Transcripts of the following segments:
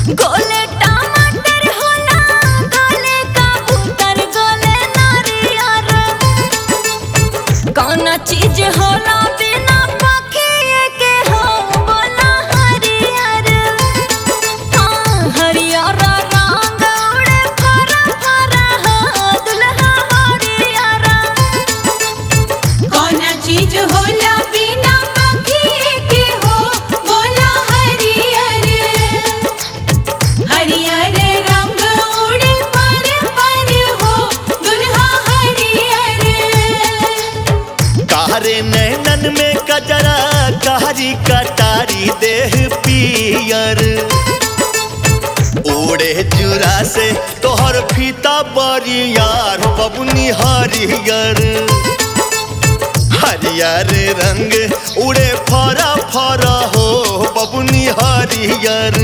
गोले टमाटर होला गोले कबूतर गोले नारियर कौन चीज होला बिना पखिए के हो बोला हरियर हाँ हरियर रंग उड़े फरा फरा हो दुल्हा हरियर कौन चीज होला बिना पखिए के हो बोला हरियर हरियर रंग उड़े पर पर हो दुल्हा हरियर कारे नैनन में कजरा कारी कटारी देह पियर ओढ़े जुरा से तोहर फीता बरियार हो बबुनी हरियर हरियर रंग उड़े फरा फरा हो बबुनी हरियर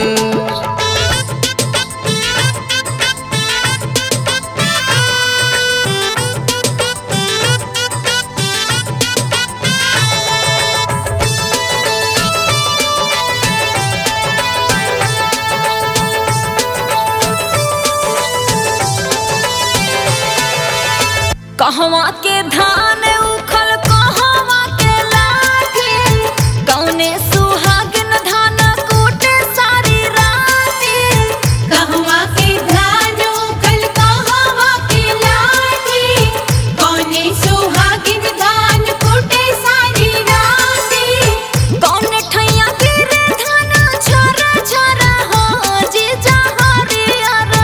कहवा के धान उखल कहवा के लाठी कौने सुहागिन धान कूटे सारी राती कहवा के धान उखल कहवा के लाठी कौने सुहागिन धान कुटे सारी राती कौने ठैया गिरे धान छोरा छोरा हो जीजा हरियर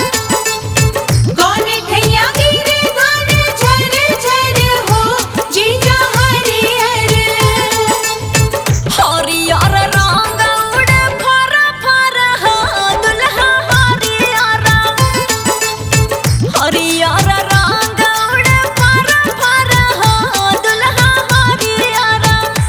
कौन ठैया गिरे धान झर झर हो जीजा हरियर हरियर रंग उड़े फरा फरा हो दुल्हा हरियर हरियर रंग उड़े फरा फरा हो दुल्हा हरियर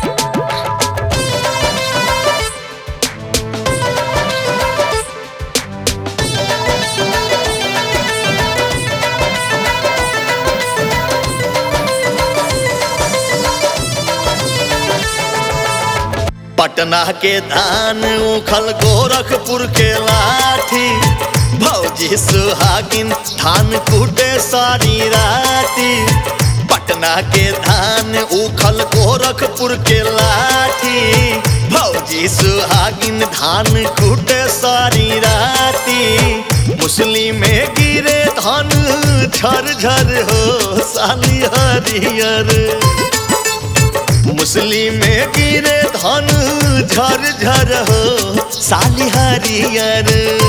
पटना के धान उखल गोरखपुर के लाठी भौजी सुहागिन धान कूटे सारी राती पटना के धान उखल गोरखपुर के लाठी भौजी सुहागिन धान कूटे सारी राती मुस्लिम में गिरे धान झर झर हो साली हरियर मुस्लिम में गिरे धन झर झर हो साली हरियर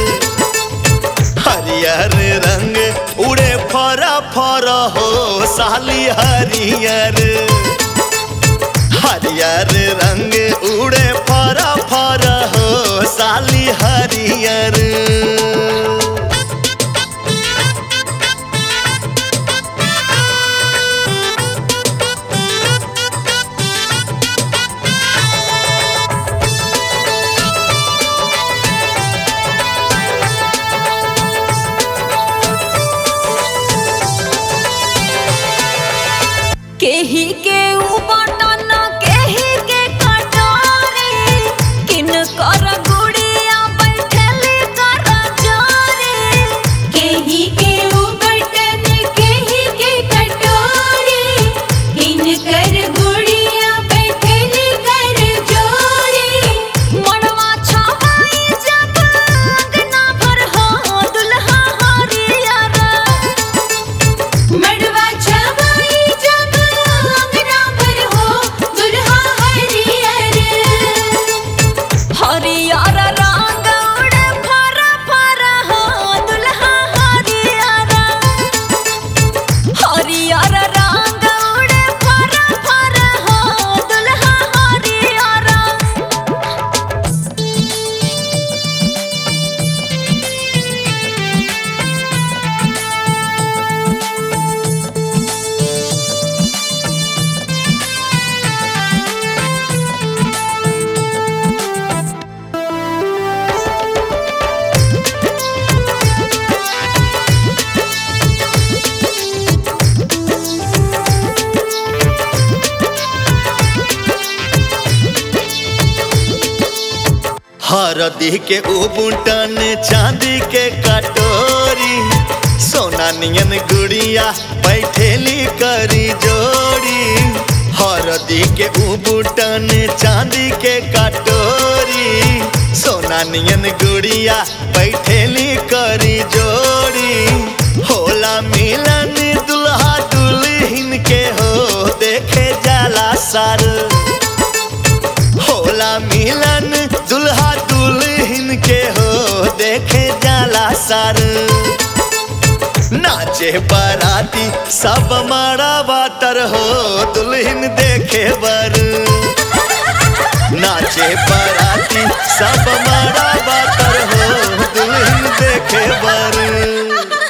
हरियर रंग उड़े फरा फरा हो साली हरियर हरियर रंग उड़े फरा फरा हो साली हरियर केही के ऊ बटन केही के कटोरी किन कर गुड़िया बै हरदी के उबुटन चांदी के कटोरी सोना नियन गुड़िया बैठेली करी जोड़ी हरदी के उबुटन चांदी के कटोरी सोना नियन गुड़िया बैठेली करी जोड़ी होला मिलन दुल्हा दुल्हिन के हो देखे जाला सार होला मिलन दुल्हा दुल्हिन के हो देखे जाला सार नाचे बाराती सब मारा बातर हो दुल्हन देखे बर नाचे बाराती सब मारा बातर हो दुल्हन देखे बर